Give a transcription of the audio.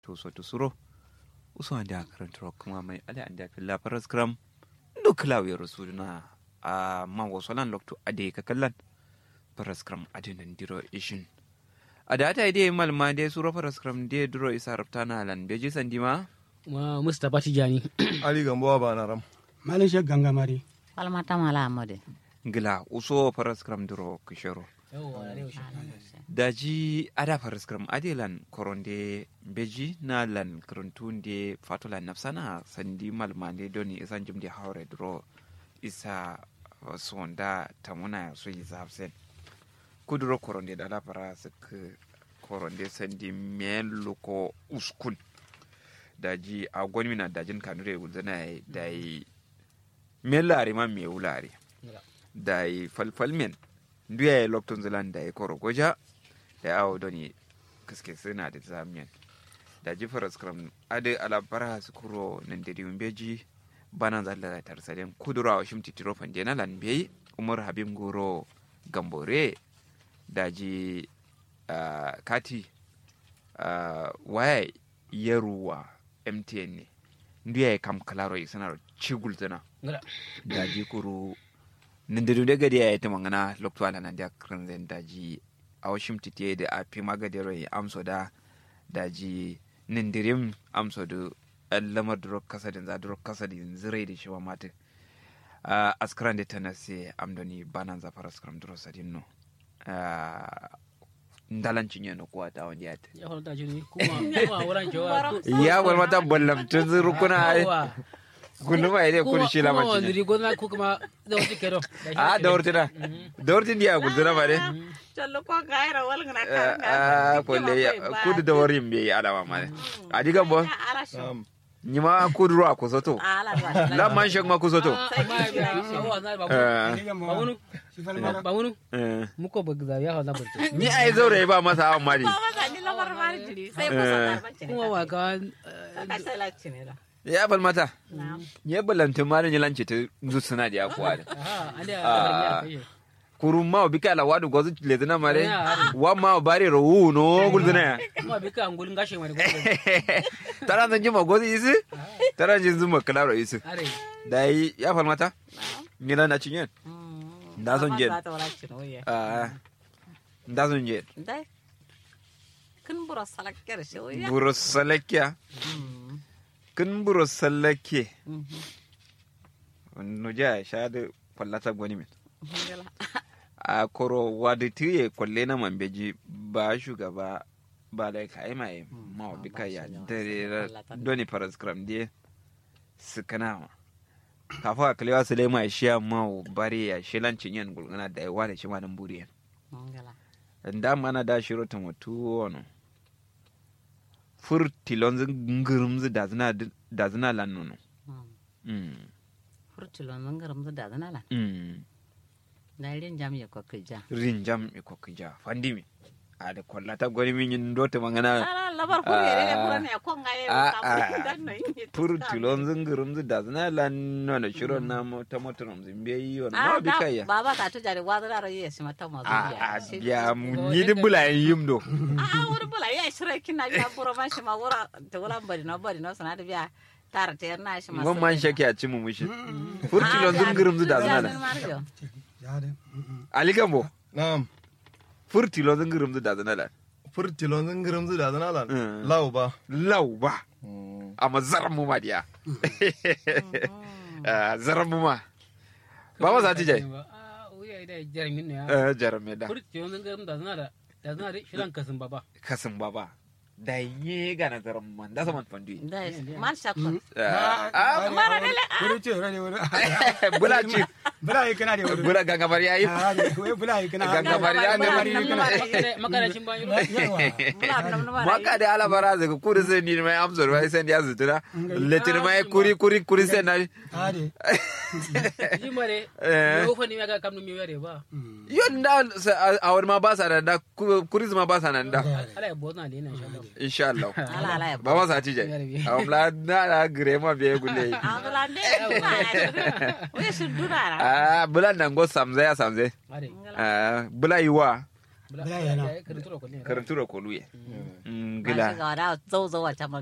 to so to suro uso ande akarantro kuma mai ala ande filla paras gram ndo klawi rasuluna a man wasolan lokto ade ka kallan paras gram ade nan diro ishin ada ta ide malma de suro paras gram de diro isa raftana lan beji sandima ma mustapha tijani ali gambo ba na ram malin shek gangamari falmata mala amade ngila uso paras gram diro kishero daji ada faris kram adelan koronde beji na lan krontunde fatola nafsana sandi malmande doni isan jimdi haure dro isa uh, sonda tamuna so yi zafsen kuduro koronde da lafara suk koronde sandi melu ko uskun daji a gwanmina dajin kanure gulzana da yi melare ma me wulare da yi falfalmen nduya ya loktun zilan da ya koro goja da ya awo doni kaske suna da zamiyan da ji faras kram ade alabara su kuro nan da dimin beji bana zalla da tarsalen kudura wa shimti tiro fanje na lan beyi umar habib goro gambore da ji uh, kati uh, waya yaruwa mtn ne nduya ya kam kalaro yi sanar cigul zana da ji kuru nindiru de gadi ya mangana lokto ala nan da kran zen daji awashim titiye da api magadero yi amso da daji nindirim amso da lamar duro kasadin za duro kasadin zirai da shiwa mata uh, askran da tana se amdoni banan za fara skram duro sadin no uh, ndalancin yana kuwa ta wani yata ya hol ta jini kuma kuma wuran jawa ya wal mata ballam tun zuru kuna ai kullum ai dai kun shi la kuma mace wani gona ko kuma da wata kero a da wurtina da wurtin dia gudura ba dai chollo ko gaira wal ngana a kolle kudu da warin bai alama ma a diga bo Na'am. nyima kudu ro akusoto ala ba la man shek ma kusoto ba wani ba wani Eh. muko ba ga ya hol na barci ni ai zaure ba masa hawan mari ba ni lamar mari jiri sai ko sa ba ce kuma wa ka ka sai la cine da ya bal mata ya balanta mari ni lance ta zusuna da akwa da aha ande Ah. a kai kurun ma bi kala wadu gozu le dana mare Ya. wa ma bare ro wu no gulzuna ya kuma bi ka angulin gashi mai ko tara zan jima gozu isi tara jin zuma kalaro isi are dai ya fal mata ni na cinyen Da son je. ba ta wala cine oye ah nda son je dai kun bura salakkar shi oye buro salakia kin buro salake no ja sha da kwallata gwani min a koro wadi tiye kwalle na mambeji ba shugaba ba da ka yi mai ma bi ka ya dare doni paraskram die su kana ma kafa a kalewa su lema shi ya ma bari ya shi lancin yan gulgana da yawa da shi ma nan buriyan da mana da shiro ta mutu wano fur tilon ngirum zu da zina da zina lan nono mm furtulo nan garam da dana la mm na rin jam ya ko kija rin jam e ko kija fandimi a da kwallata gwani min yin dota mangana ala labar ko yere ne bura ne ko ngaye Ah, ka ah. dan no yin fur tilon ngirum zu da zina lan nono shiro na mo ta motorom zimbe yi wano ma bi kaya baba ka to jare wadara ro yes mata ma a a biya mu ni di bula yim do a wuri bula ya shira kina ya bura man shi ma wura ta wala bari no bari no sana da biya tara ta yarna shi ma ngon man shake a ci mu mushi fur tilon ngirum zu da zina lan ya de ali gambo Na'am. fur tilon ngirum zu da zina lan Furtilon zan giram zu da zana lan. Mm. Lau ba. lau ba amma zaran mu ma diya Ah, zaran mu ma ba ma za ta jai ah uya da jarmin ne ya Eh, jarame da kurti yon zan da zana da da zana da shiran kasin baba kasin baba da yi ga na zaran mu man da saman fandu da man shakko ah mara dele wuri ce wuri wuri bula ci bula yi kana de wuri bula ganga bari yayi Ah, de wai bula yi kana Ganga bari ya ne bari yi kana makaracin bayan yawa mula nam nam maka da ala bara zaga kuri sai ni mai amsar wai sai ya zutura letir mai kuri kuri kuri sai na ah de jimare Eh. ko fani ga kamnu mi yare ba yon da a wani ma ba sa nan da kuri ma ba sa nan da ala ya bozna le na insha Allah insha Allah ala ala ya ba ma sa ci jai a wala na na gire ma biye gulle ala de we su durara ah bula nan go samze ya samze are Ah, bula yiwa Bula yana. karantura ko ne karantura koluye ba shi gila ga wada zau zau a can